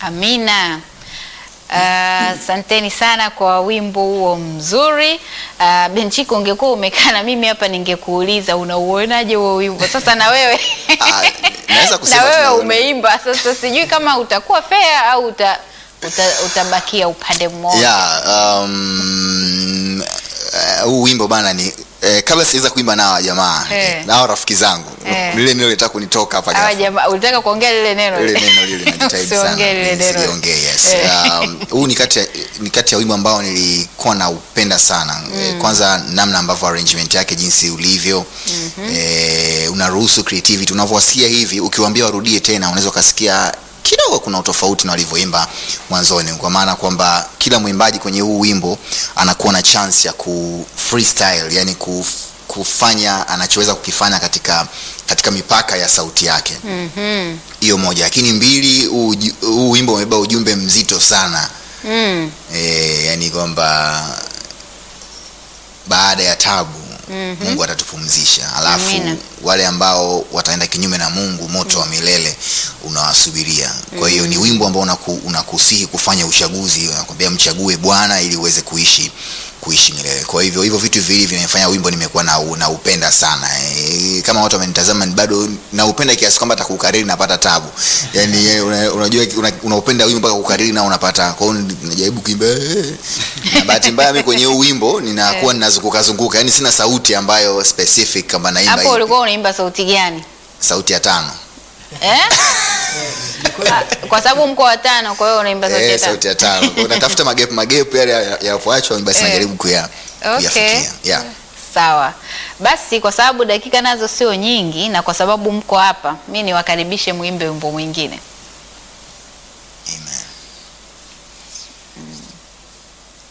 Amina. Asanteni sana kwa wimbo huo mzuri. Uh, Benchiko, ungekuwa umekaa na mimi hapa ningekuuliza unauonaje huo wimbo. Sasa na wewe Ah, naweza kusema na wewe tunaona. umeimba, sasa sijui kama utakuwa fair au uta, uta, utabakia upande mmoja. Yeah, um, eh, huu wimbo bana ni eh, kabla siweza kuimba nao jamaa Eh. nao rafiki zangu Eh. lile neno litaka kunitoka hapa Hawa ghafla. jamaa, ulitaka kuongea lile neno lile neno lile najitahidi sana Usiongee lile neno. Nisiongee, yes. Eh. Um, huu ni kati ya ni kati ya wimbo ambao nilikuwa naupenda sana Eh, kwanza namna ambavyo arrangement yake jinsi ulivyo eh, unaruhusu creativity unavyowasikia hivi ukiwaambia warudie tena unaweza ukasikia kidogo kuna utofauti na walivyoimba mwanzoni kwa maana kwamba kila mwimbaji kwenye huu wimbo anakuwa na chance ya ku freestyle yani ku, kufanya anachoweza kukifanya katika katika mipaka ya sauti yake Mhm. hiyo moja lakini mbili huu uju- huu wimbo umebeba ujumbe mzito sana Mm. e, yani kwamba baada ya tabu Mhm. mungu atatupumzisha alafu Amina. wale ambao wataenda kinyume na mungu moto wa milele unawasubiria kwa hiyo ni wimbo ambao unaku, unakusihi kufanya uchaguzi unakwambia mchague bwana ili uweze kuishi kuishi milele kwa hivyo hivyo vitu viwili vinafanya wimbo nimekuwa na naupenda sana e, kama watu wamenitazama ni bado naupenda kiasi kwamba hata kukariri napata tabu yani eh, una- unajua una- unaupenda wimbo mpaka kukariri na unapata kwa hiyo najaribu kuimba eh. na bahati mbaya mimi kwenye huu wimbo ninakuwa ninazunguka zunguka yani sina sauti ambayo specific kama naimba Hapo hivi. ulikuwa unaimba sauti gani? sauti ya tano Eh? Ah, kwa sababu mko watano, kwa hiyo unaimba sauti ya eh, tano. sauti ya tano Kwa hiyo natafuta magepu magepu yale ya- yanapoachwa basi Eh. najaribu kuya Okay. kuyafikia yeah. Sawa. Basi kwa sababu dakika nazo sio nyingi na kwa sababu mko hapa, mi niwakaribishe muimbe wimbo mwingine.